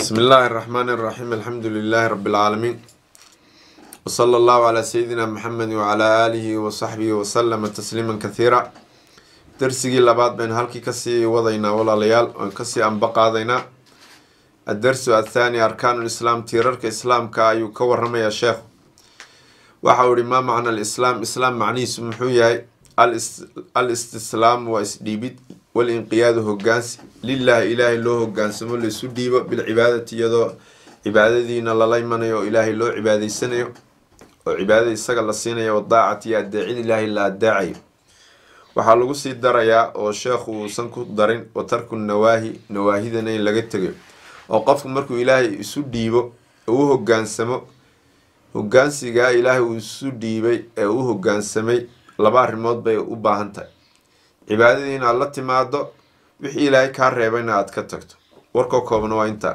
بسم الله الرحمن الرحيم الحمد لله رب العالمين وصلى الله على سيدنا محمد وعلى آله وصحبه وسلم تسليما كثيرا درسigii labaad bayn halkii kasii wadaynaa walaalayaal oon kasii anbaqaadaynaa addarsu athaani arkaanu lislaam tiirarka islaamka ayuu ka waramayaa sheekhu waxa uu ihi maa macna alislaam islaam macnihiisu muxuu yahay al istislaamu waa isdhiibid walinqiyaadu hogaansi lilaahi ilaahay loo hogaansamo laisu dhiibo bilcibaadati iyadoo cibaadadiina lala imanayo oo ilaahay loo cibaadaysanayo oo cibaadada isaga la siinayo wadaacati iyo adeecid ilaahay la adaacayo waxaa lagu sii darayaa oo sheekhu uusan ku darin wa tarku nawaahi nawaahidana in laga tegayo oo qofku markuu ilaahay isu dhiibo oo u hogaansamo hogaansigaa ilaahay uu isu dhiibay ee u hogaansamay laba arrimood bay u baahan tahay cibaadadii inaad la timaado wixii ilaahay kaa reebayna aada ka tagto warkoo koobna waa intaa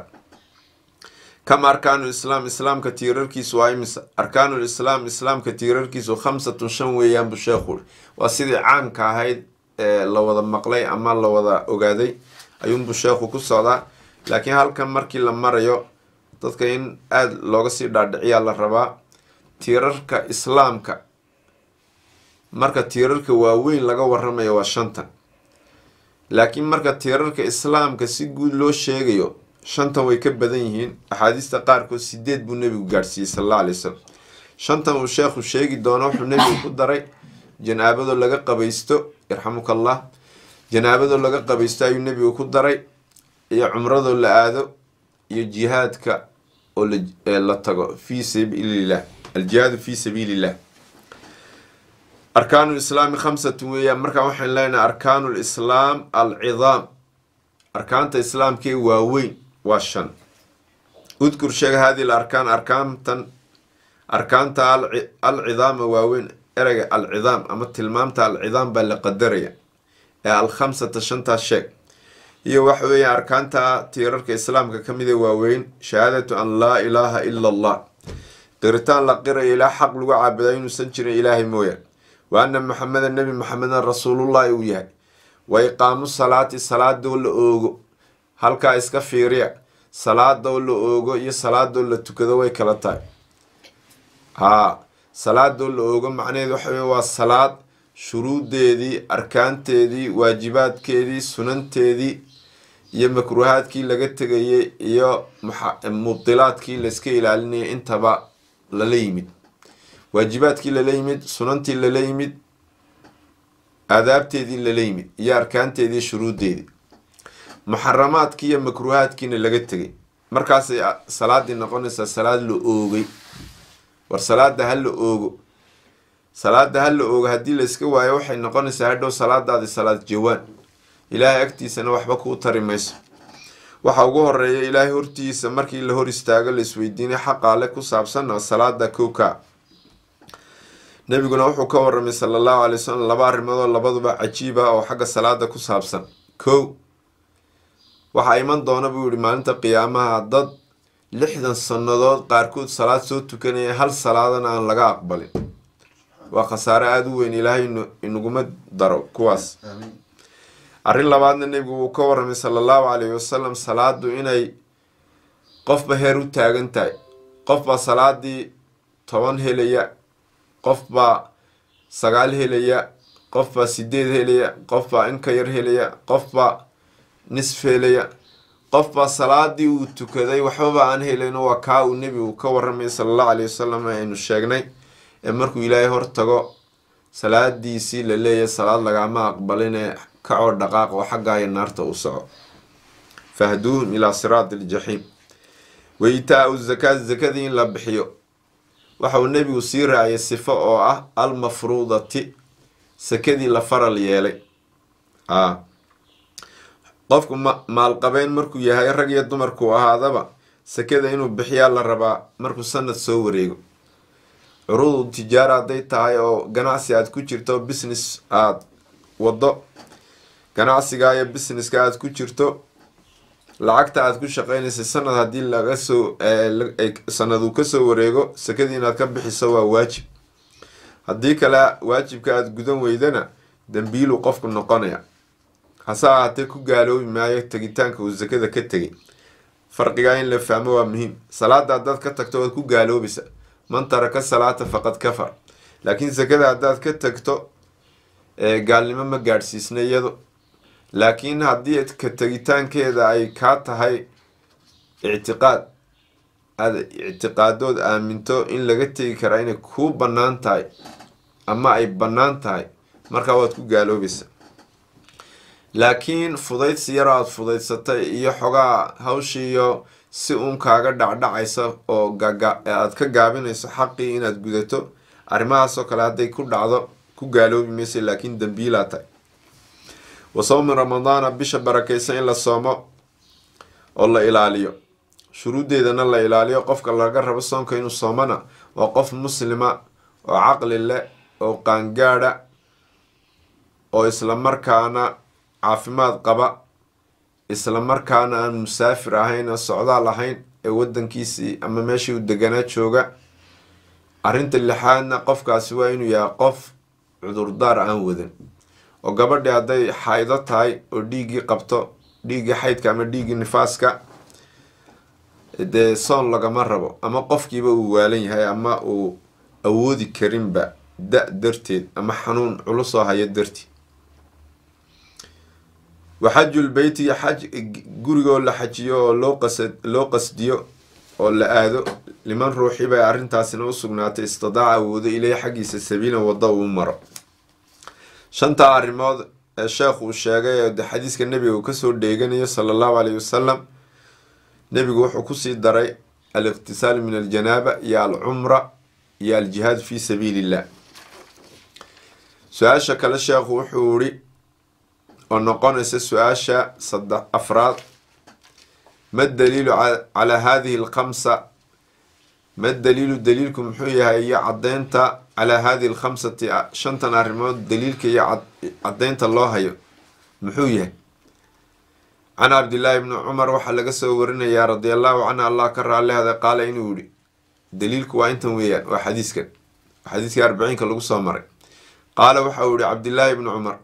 kama arkaanu islaam islaamka tiirarkiisu waa imisa arkaanul islaam islaamka tiirarkiisu khamsatun shan weeyaan buu sheekhu uri waa sidii caamka ahayd ee la wada maqlay ama la wada ogaaday ayuunbuu sheekhu ku socdaa laakiin halkan markii la marayo dadka in aada looga sii dhaadhiciyaa la rabaa tiirarka islaamka marka tiirarka waaweyn laga waramayo waa shantan laakiin marka tiirarka islaamka si guud loo sheegayo shantan way ka badan yihiin axaadiista qaarkood sideed buu nebigu gaadhsiiyey sal alla alay slam shantan uu sheekhu sheegi doono wuxuu nebigu ku daray janaabadoo laga qabaysto yarxamuka allah janaabadoo laga qabaysto ayuu nebigu ku daray iyo cumradoo la aado iyo jihaadka oo la tago fii sabiilillah aljihaadu fii sabiilillah arkaanu lislaami khamsatun weeyaan markaa waxaan leenahay arkaanu lislaam alcidaam arkaanta islaamkee waaweyn waa shan udkur sheega haadii arkaan arkaantan arkaanta alcidaama waaweyn ereyga alcidaam ama tilmaamta alcidaam baa la qadaraya ee alkhamsata shantaas sheeg iyo waxa weeyaan arkaanta tiirarka islaamka ka mida waaweyn shahaadatu an laa ilaaha ila allah qiritaan la qirayo ilaa xaq lagu caabudaa inuusan jirin ilaahay mooyaan wa ana maxameda nebi maxamedan rasuulullahi uu yahay wa iqaamu salaati salaadoo la oogo halkaa iska fiiriya salaadoo la oogo iyo salaadoo la tukado way kala tahay haa salaadoo la oogo macnaheedu waxa wey waa salaad shuruudeedii arkaanteedii waajibaadkeedii sunanteedii iyo makruuhaadkii laga tegayay iyo mubdilaadkii layska ilaalinaya intaba lala yimid waajibaadkii lala yimid sunantii lala yimid aadaabteedii lala yimid iyo arkaanteedii shuruuddeedii muxaramaadkii iyo makruuhaadkiina laga tegay markaasay salaadii noqonaysaa salaad la oogay war salaada ha la oogo salaada ha la oogo haddii la iska waayo waxay noqonaysaa hadhow salaadaadi salaad jawaan ilaahay agtiisana waxba kuu tari mayso waxa ugu horeeya ilaahay hortiisa markii la hor istaago la isweydiinay xaqaale ku saabsanna salaada kowka nebiguna wuxuu ka waramay sala allahu alay wasalam laba arrimoodoo labaduba cajiiba oo xagga salaada ku saabsan kow waxaa iman doona buu yihi maalinta qiyaamaha dad lixdan sannadood qaarkood salaad soo tukanaya hal salaadana aan laga aqbalin waa khasaare aada u weyn ilaahay inaguma daro kuwaas arrin labaadna nebigu wuu ka waramay sala allahu calayhi wasalam salaadu inay qofba heer u taagan tahay qofbaa salaadii toban helaya qofbaa sagaal helaya qofbaa sideed helaya qofbaa in ka yar helaya qofbaa nisf helaya qofbaa salaadii uu tukaday waxbaba aan helayno waa kaa uu nebigu ka waramay sala allahu calayhi wasalam aynu sheegnay ee markuu ilaahay hor tago salaadiisii la leeyahay salaad lagaama aqbalinee kacoo dhaqaaq oo xaggaayo naarta u soco fahduuhum ilaa siraati aljaxiim wa itaa-u zakaa zakadii in la bixiyo waxa uu nebigu sii raaciyay sifo oo ah almafruudati sakadii la faral yeelay a qofku ma maalqabeyn markuu yahay rag iyo dumarkuu ahaadaba sakada inuu bixiyaa la rabaa markuu sanad soo wareego curuudu tijaara hadday tahay oo ganacsi aada ku jirto business aada waddo ganacsiga iyo businesska aada ku jirto lacagta aada ku shaqeynaysay sanad haddii laga soo sanad uu kasoo wareego sakadii inaad ka bixiso waa waajib haddii kale waajibka aada gudan weydana dambiiluu qofku noqonaya hase ahaatee ku gaaloobi maayo tegitaanka uu sakada ka tegay farqigaa in la fahmo waa muhiim salaada haddaad ka tagto waad ku gaaloobaysa man taraka salaata faqad kafar laakiin sakada haddaad ka tagto gaalnimo ma gaadhsiisna iyado laakiin haddii ka tegitaankeeda ay kaa tahay ictiqaad aada ictiqaadood aaminto in laga tegi karaa inay kuu bannaan tahay ama ay bannaan tahay markaa waad ku gaaloobaysa laakiin fudaydsi yaroo aada fudaydsatay iyo xogaa hawshiiyo si uun kaaga dhacdhacaysa oo aada ka gaabinayso xaqii inaad gudato arrimahaasoo kale hadday ku dhacdo ku gaaloobi maysa laakiin dambiilaa tahay wa sawmi ramadaana bisha barakaysan in la soomo oo la ilaaliyo shuruuddeedana la ilaaliyo qofka laga rabo soonka inuu soomana waa qof muslima oo caqli leh oo qaangaadha oo islamarkaana caafimaad qaba islamarkaana aan musaafir ahayn oo socdaal ahayn ee wadankiisii ama meeshii uu deganaa jooga arrinta lixaadna qofkaasi waa inuu yahay qof cudurdaar aan wadan oo gabadhii hadday xaydo tahay oo dhiiggii qabto dhiiggii xaydka ama dhiiggii nifaaska dee soon lagama rabo ama qofkiiba uu waalan yahay ama uu awoodi karinba da- darteed ama xanuun culusoo hayo darteed waxajul beyti xaj gurigoo la xajiyo oo loo qasa loo qasdiyo oo la aado liman ruuxi bay arrintaasina u sugnaatay istidaaca awoodo ileyh xaggiisa sabiilan waddo uu maro shantaa arrimood ee sheekh uu sheegay ee de xadiiska nebiga uu kasoo dheeganayo sala allahu caleyhi wasalam nebigu wuxuu kusii daray al-iqtisaal min aljanaaba iyo alcumra iyo aljihaad fi sabiili illah su-aasha kale sheekhu wuxuu ihi oo noqonaysa su-aasha saddex afraad ma daliilu calaa hadihi alkhamsa ma daliilu daliilku muxuu yahay iyo caddeynta calaa hadihi alkhamsati shantan arrimood daliilka iyo caddeynta loo hayo muxuu yahay can cabdillaahi bni cumar waxaa laga soo warinayaa radia allahu canhu allah ka raallihada qaala inuu yihi daliilku waa intan weeyaan waa xadiiskan xadiiskii arbiciinka lagu soo maray qaala waxa uu yihi cabdillaahi bni cumar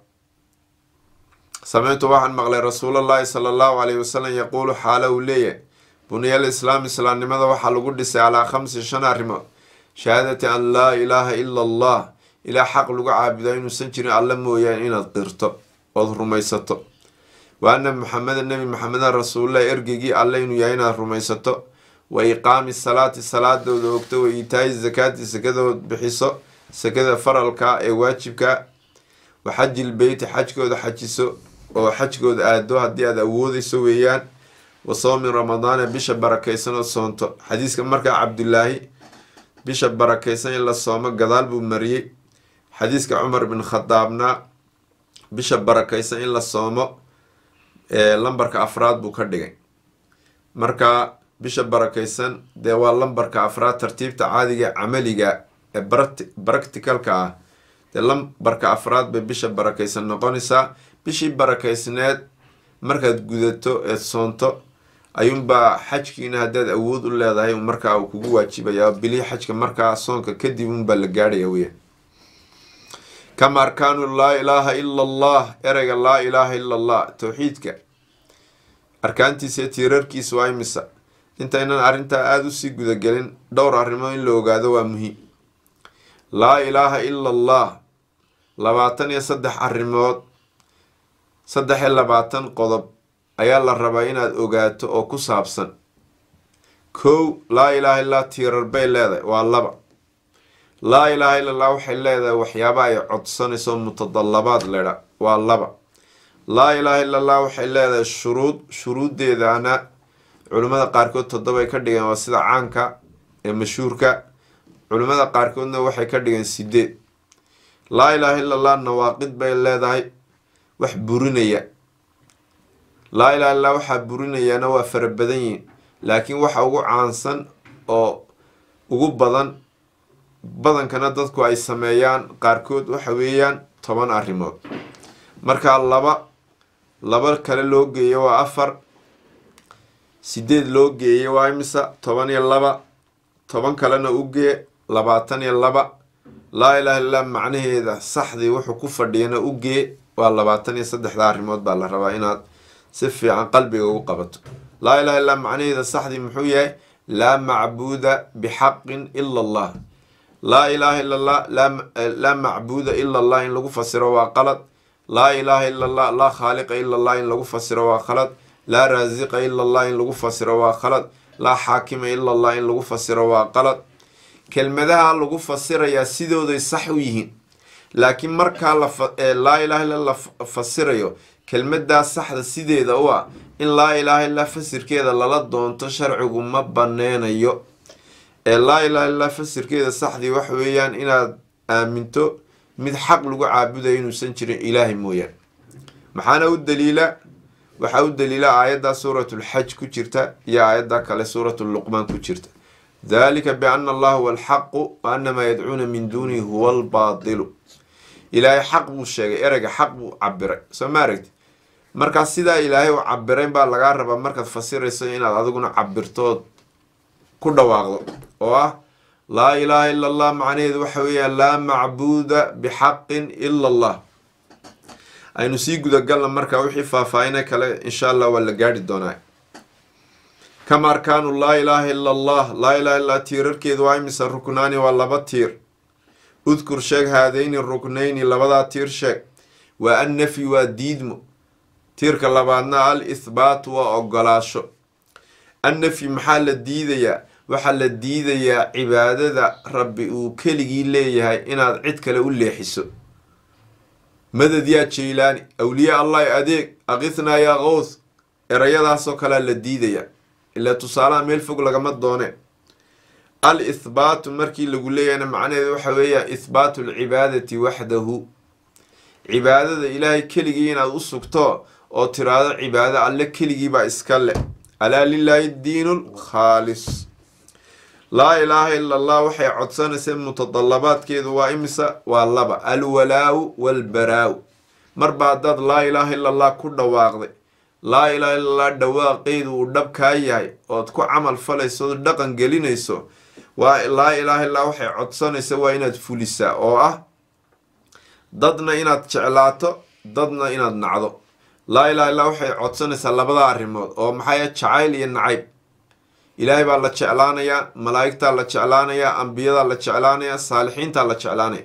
samictu waxaan maqlay rasuulallaahi sala allahu caleyhi wasalam yaquulu xaala uu leeyahay buniyal islaam islaamnimada waxaa lagu dhisay calaa khamsi shan arrimood shahaadati an laa ilaaha ila allah ilaa xaq lagu caabudaa inuusan jirin alla mooyaane inaad qirto ood rumaysato wa anna maxameda nebi maxamedan rasuululah ergeygii alle inuu yahay inaad rumaysato wa iqaami salaati salaadooda ogto wa iitaayi zakaati sakadood bixiso sakada faralka ee waajibka wa xajil beyti xajkooda xajiso oo xajkooda aado haddii aad awoodeyso weeyaan wa soomi ramadaana bisha barakaysan oo soonto xadiiska markaa cabdulaahi bisha barakaysan in la soomo gadaal buu mariyey xadiiska cumar bin khadaabna bisha barakaysan in la soomo lambarka afraad buu ka dhigay marka bisha barakaysan dee waa lambarka afraad tartiibta caadiga camaliga ee baracticalka ah dee lambarka afraad bay bisha barakaysan noqonaysaa bishii barakaysneed markaad gudato eed soonto ayuunbaa xajkiina haddaad awood u leedahay markaa uu kugu waajibaya bilihii xajka markaa soonka kadib unbaa la gaadhaya weya kama arkaanu laa ilaaha ila allah ereyga laa ilaaha ila allah towxiidka arkaantiisa iyo tiirarkiisa waa imisa intaynan arrintaa aada usii gudagelin dhowr arrimood in la ogaado waa muhiim laa ilaaha ila allah labaatan iyo saddex arrimood saddex iyo labaatan qodob ayaa la rabaa inaad ogaato oo ku saabsan kow laa ilaaha illaa tiirar bay leedahay waa laba laa ilaaha illa allah waxay leedahay waxyaaba ay codsanayso mutadallabaad ledha waa laba laa ilaaha illa allah waxay leedahay shuruud shuruuddeedana culimmada qaarkood toddobay ka dhigeen waa sida caanka ee mashhuurka culimmada qaarkoodna waxay ka dhigeen sideed laa ilaaha illa allah nawaaqid bay leedahay wax burinaya laa ilaha illah waxaa burinayaana waa fara badan yihin laakiin waxa ugu caansan oo ugu badan badankana dadku ay sameeyaan qaarkood waxa weeyaan toban arrimood markaa laba laba kale loo geeyo waa afar sideed loo geeyo waa imisa toban iyo laba toban kalena u gee labaatan iyo laba laa ilaha illah macnaheeda saxdii wuxuu ku fadhiyana u gee waa labaatan iyo saddexda arrimood baa la rabaa inaad si fiican qalbiga ugu qabato laa ilaha illaa macnaheeda saxdii muxuu yahay laa macbuuda bixaqin ila allah laa ilaaha ila allah laa macbuuda ila allah in lagu fasiro waa qalad laa ilaaha ila allah laa khaaliqa ila allah in lagu fasiro waa khalad laa raasiqa ila allah in lagu fasiro waa khalad laa xaakima ila allah in lagu fasiro waa qalad kelmadaha lagu fasirayaa sidooday sax u yihiin laakiin markaa laa ilaha illa la fasirayo kelmadaa saxda sideeda u ah in laa ilaaha illaa fasirkeeda lala doonto sharcigu ma baneynayo ee laa ilaha illaa fasirkeeda saxdii waxa weeyaan inaad aaminto mid xaq lagu caabudayo inuusan jirin ilaahay mooyaan maxaana u daliila waxaa u daliila aayadda suuratulxaj ku jirta iyo aayadda kale suuratuluqmaan ku jirta dalika biana allaha huwa alxaqu wa ana maa yadcuuna min duunihi huwa albaadilu ilaahay xaq buu sheegay ereyga xaq buu cabiray soo ma aragti markaa sidaa ilaahay u cabirayn baa lagaa rabaa markaad fasirayso inaad adiguna cabirtood ku dhawaaqdo oo ah laa ilaaha ila allah macnaheedu waxa weeyaan laa macbuuda bixaqin ila allah aynu sii gudagalna markaa wixii faahfaahina kale insha allah waa la gaari doonaa kama arkaanu laa ilaaha ila allah laa ilaha illaa tiirarkeedu waa imisa ruknaani waa laba tiir udkur sheeg haadayni ruknayni labadaa tiir sheeg waa annafyi waa diidmo tiirka labaadna al ithbaatu waa ogolaasho annafyi maxaa la diidayaa waxaa la diidayaa cibaadada rabbi uu keligii leeyahay inaad cid kale u leexiso madad yaa jaylaani awliya allahi adeeg aqithnaa yaa qowth erayadaasoo kalea la diidaya ilaa tusaalaha meel fog lagama doone al ithbaatu markii lagu leeyahayna macnaheedu waxa weeya ithbaatu alcibaadati waxdahu cibaadada ilaahay keligii inaad u sugto oo tiraado cibaado alle keligiibaa iska leh alaa lilaahi diinu lkhaalis laa ilaaha ila allah waxay codsanaysa mutadalabaadkeedu waa imisa waa laba alwalaa-u walbaraa-u marba haddaad laa ilaaha ila allah ku dhawaaqday laa ilaaha illa allah dhawaaqeedu uu dhab kaa yahay ood ku camal falayso ood dhaqan gelinayso waa laa ilaaha illaa waxay codsanaysa waa inaad fulisaa oo ah dadna inaad jeclaato dadna inaad nacdo laa ilaha illaa waxay codsanaysaa labada arrimood oo maxay jacayl iyo nacayb ilaahay baa la jeclaanayaa malaa'igtaa la jeclaanayaa ambiyadaa la jeclaanayaa saalixiintaa la jeclaanaya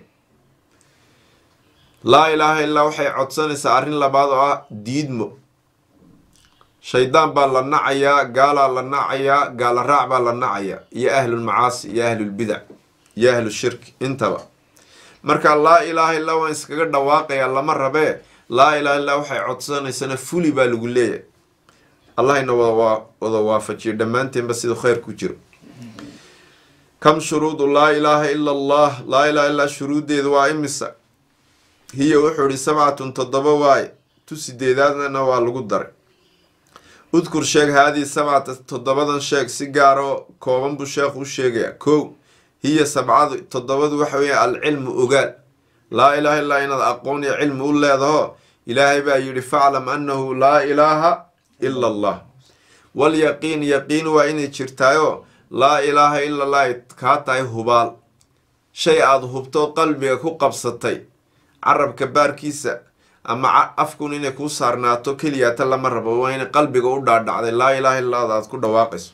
laa ilaaha illaa waxay codsanaysaa arrin labaad oo ah diidmo shaydaan baa la nacayaa gaalaa la nacayaa gaala raac baa la nacayaa iyo ahlulmacaasi iyo ahlulbidac iyo ahlushirki intaba marka laa ilaaha illaa waan iskaga dhawaaqayaa lama rabee laa ilaha illaa waxay codsanaysana fuli baa lagu leeyahay allahayna wada waafajiyo dhammaanteenba siduu kheyr ku jiro kam shuruudu laa ilaaha ila allah laa ilaha illaa shuruuddeedu waa imisa hiya wuxuu ihi sabcatun toddoba waaye tu sideedaadna waa lagu daray udkur sheeg haadii sabcata toddobadan sheeg si gaaroo kooban buu sheekhu u sheegayaa kow hiya sabcadu toddobadu waxa weeye alcilmu ogaal laa ilaaha illaa inaad aqoon iyo cilmi u leedaho ilaahay baa yidhi faclam annahu laa ilaaha ila allah walyaqiin yaqiin waa inay jirtaayoo laa ilaaha ila allah ay kaa tahay hubaal shay aada hubto qalbiga ku qabsatay carabka baarkiisa ama afkun inay kuu saarnaato keliyaata lama rabo waa inay qalbiga u dhaadhacday laa ilaaha illada aad ku dhawaaqayso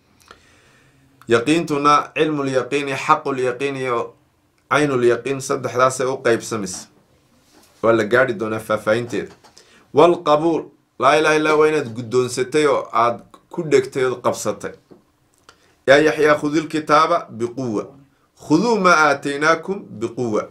yaqiintuna cilmulyaqiin iyo xaqulyaqiin iyo caynulyaqiin saddexdaasay u qeybsamaysa waa la gaari doonaa faahfaahinteeda walqabuul laa ilaha illa waa inaad guddoonsatay oo aada ku dhegtay ood qabsatay yaa yaxyaa khudilkitaaba biquwa khuduu maa aataynaakum biquwa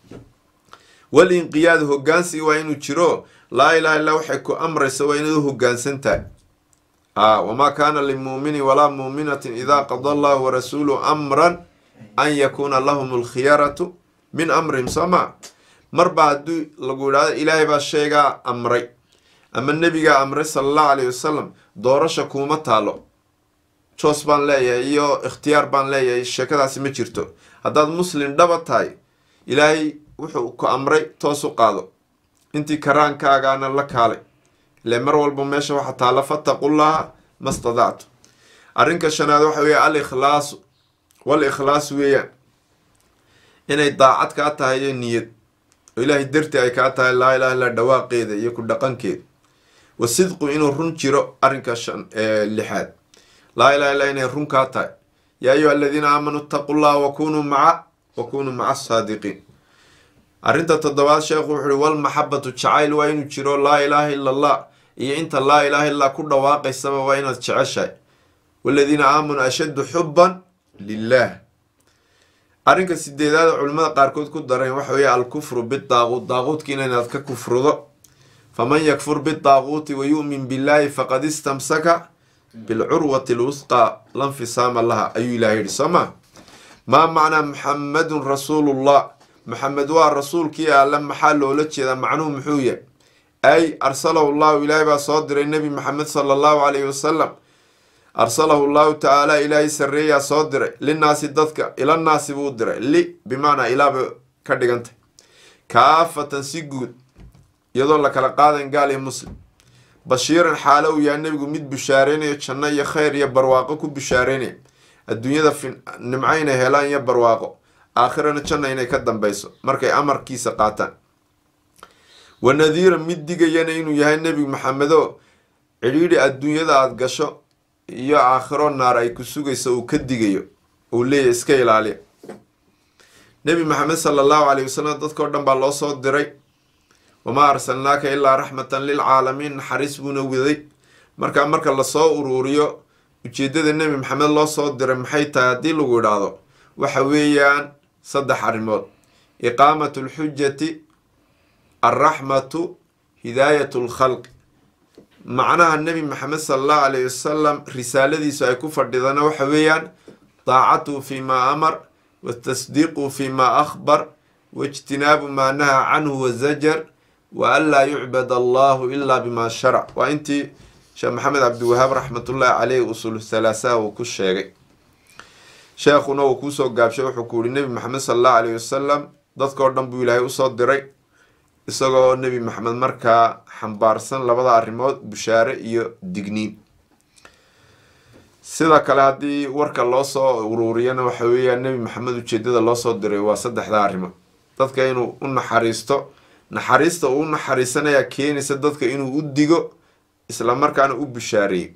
walinqiyaad hogaansi waa inuu jiro laa ilaha illaa waxay ku amraysa waa inaad u hogaansan tahay a wamaa kaana limuuminin walaa muuminatin idaa qada allahu warasuulu amran an yakuuna lahum alkhiyaratu min amrihim soo maa marba haddii lagu idhahdo ilaahay baa sheegaa amray ama nebigaa amray sala allahu alayh wasalam doorasha kuuma taalo joos baan leeyahay iyo ikhtiyaar baan leeyahay sheekadaasi ma jirto haddaad muslim dhaba tahay ilaahay wuxuu ku amray toos u qaado intii karaankaagaana la kaalay ile mar walba meesha waxa taalla fattaqullaha ma stadactu arrinka shanaad waxa weeye al ikhlaasu wal ikhlaas weeyaan inay daacad kaa tahay iyo niyad oo ilaahay dartii ay kaa tahay laa ilaha illa dhawaaqeeda iyo ku dhaqankeeda wa sidqu inuu run jiro arrinka shan lixaad laa ilaha illa inay run kaa tahay yaa ayuha aladiina aamanuu itaqu llaha wakunuu maca wakunuu maca asaadiqiin arrinta toddobaad sheekhu wuxu uhi walmaxabatu jacayl waa inuu jiro laa ilaaha illa allah iyo inta laa ilaaha illaa ku dhawaaqaysaba waa inaad jeceshahay waladiina aamanuu ashaddu xubban lilah arrinka sideedaada culimmada qaarkood ku dareen waxa weeye alkufru bidaaquut daaquutkiina inaad ka kufrudo faman yakfur bidaaquuti wa yu'min billaahi faqad istamsaka bilcurwati lwusqa lanfisaama laha ayuu ilahay yihi soo ma maa macnaa muxamadun rasuulullah maxamed waa rasuulkii alle maxaa loola jeedaa macnuhu muxuu yahay ay arsalahu llahu ilaahay baa soo diray nebi maxamed sala allahu calayhi wasalam arsalahu llahu tacaala ilaahay sarreeyaa soo diray linaasi dadka ilanaasi buu diray li bimacnaa ilaaba ka dhigantay kaafatan si guud iyadoo la kala qaadan gaal iyo muslim bashiiran xaalo uu yahay nebigu mid bushaareynaya janno iyo khayr iyo barwaaqo ku bushaareynaya adduunyada nimco inay helaan iyo barwaaqo aakhirana janna inay ka dambeyso markay amarkiisa qaataan wa nadiiran mid digayana inuu yahay nebi maxamedo cidhiidhi adduunyada aada gasho iyo aakhiro naar ay ku sugayso uu ka digayo uu leeyahy iska ilaaliya nebi maxamed sala allahu calayhi wasalam dadkao dhan baa loo soo diray wamaa arsalnaaka ilaa raxmatan lilcaalamiin naxariis buuna waday markaa marka lasoo uruuriyo ujeeddada nebi maxamed loo soo diray maxay tahay haddii lagu idhaahdo waxa weeyaan saddex arrimood iqaamatu lxujati alraxmatu hidaayatu lkhalqi macnaha nebi maxamed sala allahu calayhi wasalam risaaladiisu ay ku fadhidana waxa weeyaan daacatuhu fi maa amar watasdiiquhu fi maa akhbar waijtinaabu maa nahaa canhu wazajar wa an laa yucbad allahu ilaa bima sharac waa intii sheekh maxamed cabdiwahaab raxmatullaahi caleyh usul halaasaha uu ku sheegay sheekhuna uu kuusoo gaabshay wuxuu ku yihi nebi maxamed sala allahu calayhi wasalam dadkao dhan buu ilaahay usoo diray isagoo nebi maxamed markaa xambaarsan labada arrimood bushaare iyo digniin sida kale haddii warka loo soo uruuriyana waxa weeyaan nebi maxamed ujeedada loo soo diray waa saddexda arrimood dadka inuu u naxariisto naxariista uu u naxariisanayaa keenaysa dadka inuu u digo islamarkaana u bushaareeyo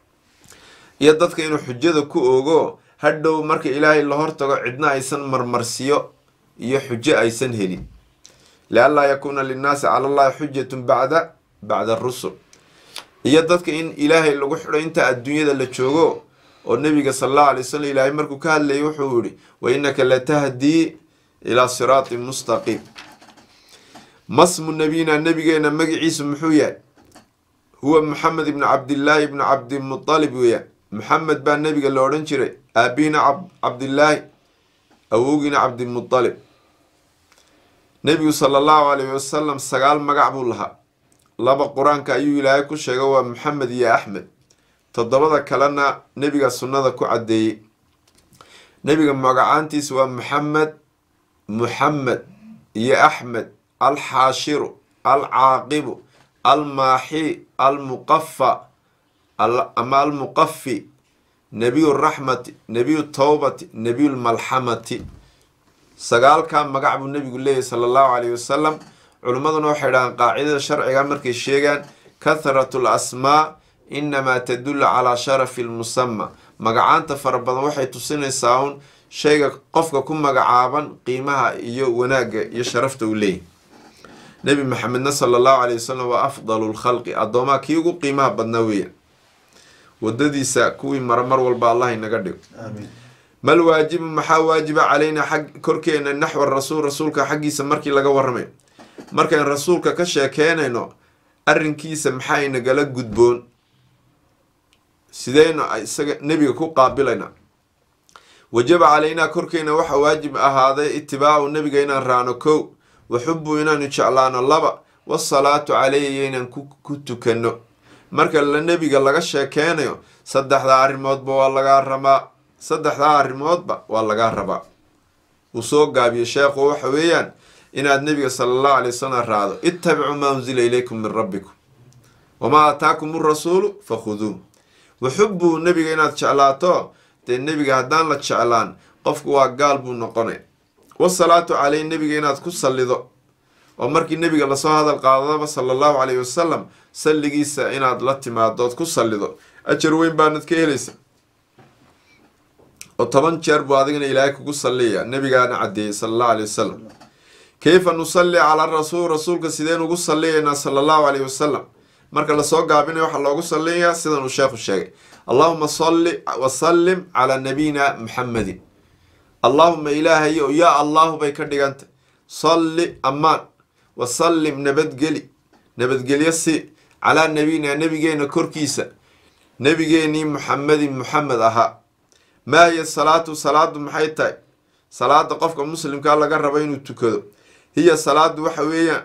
iyo dadka inuu xujada ku ogo hadhow marka ilaahay la hortago cidna aysan marmarsiyo iyo xujo aysan helin lianlaa yakuuna linnaasi cala allahi xujatun bacda bacda arusul iyo dadka in ilaahay lagu xidho inta adduunyada la joogo oo nebiga sala allahu alay wasalam ilaahay markuu ka hadlayay wuxuu yihi wa innaka latahdii ilaa siraatin mustaqiim masmu nabiyina nabigeena magaciisu muxuu yahay huwa maxamed ibnu cabdillaahi ibnu cabdimutalib weeyaan maxamed baa nebiga la odhan jiray aabiina cabdillaahi awowgiina cabdimutalib nebigu sala allahu calayhi wasalam sagaal magac buu lahaa laba qur-aanka ayuu ilaahay ku sheegay waa maxamed iyo axmed toddobada kalena nebiga sunnada ku caddeeyey nebiga magacaantiisa waa maxamed muxamed iyo axmed alxaashiru alcaaqibu almaaxi almuqafa ama almuqafi nebiyu raxmati nebiyu towbati nebiyu lmalxamati sagaalkaa magac buu nebigu leeyahy sala allahu calayhi wasalam culimmaduna waxay dhahaan qaacidada sharciga markay sheegaan kathratu l asmaa inamaa tadullu calaa sharafi lmusama magacaanta fara badan waxay tusinaysaa un shayga qofka ku magacaaban qiimaha iyo wanaagga iyo sharafta uu leeyahy nebi maxamedna sala allahu calayh wasalam waa afdalu lkhalqi addoomaha kii ugu qiimaha badnaa weeyaan wadadiisa kuwii mara mar walba allah inaga dhigo mal waajibu maxaa waajiba calaynaa xag korkeena naxwa rasuul rasuulka xaggiisa markii laga warramayo markayn rasuulka ka sheekeynayno arrinkiisa maxaa inagala gudboon sideynu isaga nebiga ku qaabilaynaa wajaba calaynaa korkeena waxaa waajib ahaaday itibaacu nebiga inaan raacno kow waxubu inaanu jeclaano laba wasalaatu caleyhi inaan ku tukanno marka la nebiga laga sheekeynayo saddexdaa arrimoodba waa lagaa rabaa saddexdaa arrimoodba waa lagaa rabaa uu soo gaabiyo sheekhu waxa weeyaan inaad nebiga sala allahu alay wasalam raacdo ittabicuu maa unsila ilaykum min rabbikum wamaa aataakum urasuulu fakhuduuh waxubbuu nebiga inaad jeclaato dee nebiga haddaan la jeclaan qofku waa gaal buu noqonay wasalaatu caleyh nebiga inaad ku sallido oo markii nebiga lasoo hadal qaadaba sala allahu calayhi wasalam salligiisa inaad la timaadood ku sallido ajar weyn baanad ka helaysa oo toban jeer buu adigana ilaahay kugu salliyaya nebigaana caddeeyey sala allahu calayhi wasalam kayfa nusalli calaa rasuul rasuulka sideen ugu salliyaynaa sala allahu calayhi wasalam marka lasoo gaabinayo waxaa loogu salliyayaa sidan uu sheekhu sheegay allahuma salli wasallim calaa nabiyina muxamedin allahuma ilaahayo yaa allahu bay ka dhigantay salli ammaan wasallim nabadgeli nabadgelyo si calaa nabiyina nebigeena korkiisa nebigeenii muxamedin muxamed ahaa maa hiya salaatu salaadu maxay tahay salaada qofka muslimkaa laga rabo inuu tukado hiya salaadu waxa weeyaan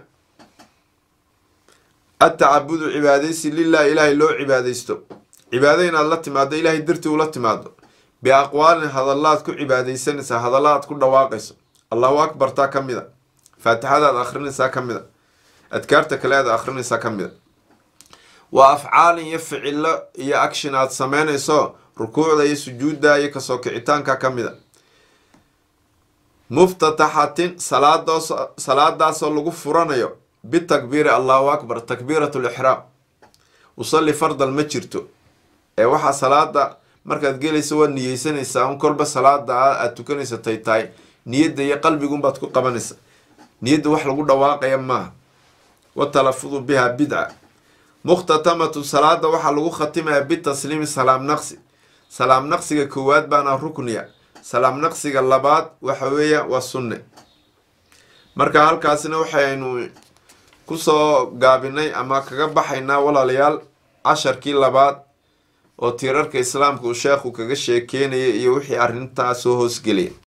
atacabudu cibaadaysi lilahi ilaahay loo cibaadaysto cibaado inaad la timaado ilaahay dartii ula timaado biaqwaalin hadallaad ku cibaadaysanaysaa hadallaaad ku dhawaaqayso allahu akbartaa ka mid a faatixadaad akhrinaysaa ka mid a adkaarta kale aad akhrinaysaa ka mid a waa afcaalin iyo ficilo iyo action aad sameynayso rukuucda iyo sujuudda iyo kasoo kicitaanka ka mid a muftataxatin salaadoos salaadaasoo lagu furanayo bitakbiiri allahu akbar takbiirat lixraam usalli fardal ma jirto ee waxaa salaada markaad gelaysa waad niyeysanaysaa un kolba salaada aad tukanaysa tay tahay niyadda iyo qalbigunbaad ku qabanaysa niyadda wax lagu dhawaaqaya maaha watalafudu biha bidca mukhtatamatu salaada waxaa lagu khatimayaa bitasliimi salaam naqsi salaam naqsiga koowaad baana rukniya salaam naqsiga labaad waxa weeya waa sunne marka halkaasina waxaynu kusoo gaabinay ama kaga baxaynaa walaalayaal casharkii labaad oo tiirarka islaamka uu sheekhu kaga sheekeynaya iyo wixii arrintaa soo hoosgelaya